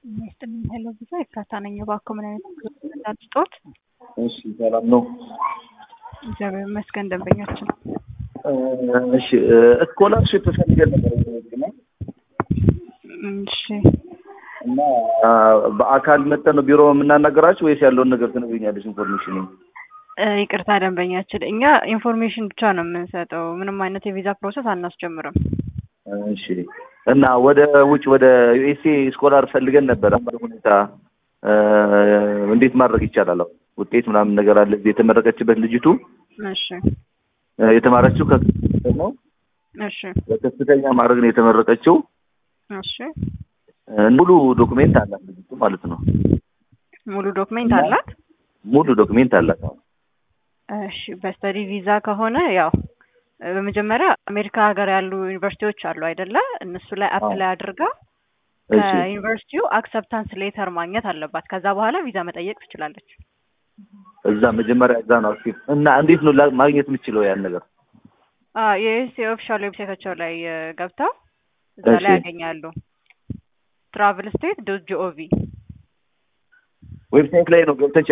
ይስጥልኝ ሄሎ ብዙ ኤፍራታ ነኝ። እባክዎ ምን አይነት መረጃ ልስጥዎት? እሺ ሰላም ነው። እግዚአብሔር ይመስገን ደንበኛችን እሺ ስኮላርሽፕ ፈልገን ነበር ነው እሺ እና በአካል መጠን ነው ቢሮ የምናናገራችሁ ወይስ ያለውን ነገር ትነግሪኛለሽ? ኢንፎርሜሽን እ ይቅርታ ደንበኛችን፣ እኛ ኢንፎርሜሽን ብቻ ነው የምንሰጠው። ምንም አይነት የቪዛ ፕሮሰስ አናስጀምርም። እሺ እና ወደ ውጭ ወደ ዩኤስኤ ስኮላር ፈልገን ነበር። አሁን ሁኔታ እ እንዴት ማድረግ ይቻላል? አሁን ውጤት ምናምን ነገር አለ። እዚህ የተመረቀችበት ልጅቱ እሺ እ የተማረችው ከፍተኛ ነው። እሺ በከፍተኛ ማድረግ ነው የተመረቀችው። እሺ እ ሙሉ ዶክሜንት አላት ልጅቱ ማለት ነው። ሙሉ ዶክሜንት አላት። ሙሉ ዶክሜንት አላት። አሁን እሺ በስተዲ ቪዛ ከሆነ ያው እ በመጀመሪያ አሜሪካ ሀገር ያሉ ዩኒቨርሲቲዎች አሉ አይደለ? እነሱ ላይ አፕላይ አድርጋ እሺ ከዩኒቨርሲቲው አክሰፕታንስ ሌተር ማግኘት አለባት። ከዛ በኋላ ቪዛ መጠየቅ ትችላለች። እዛ መጀመሪያ እዛ ነው አክቲቭ እና እንዴት ነው ላ- ማግኘት የምችለው ያን ነገር? የዩኤስኤ ኦፊሻል ዌብሳይታቸው ላይ እ ገብተው እዛ እሺ። ላይ ያገኛሉ። ትራቭል ስቴት ዶት ጂኦቪ ዌብሳይት ላይ ነው ገብተን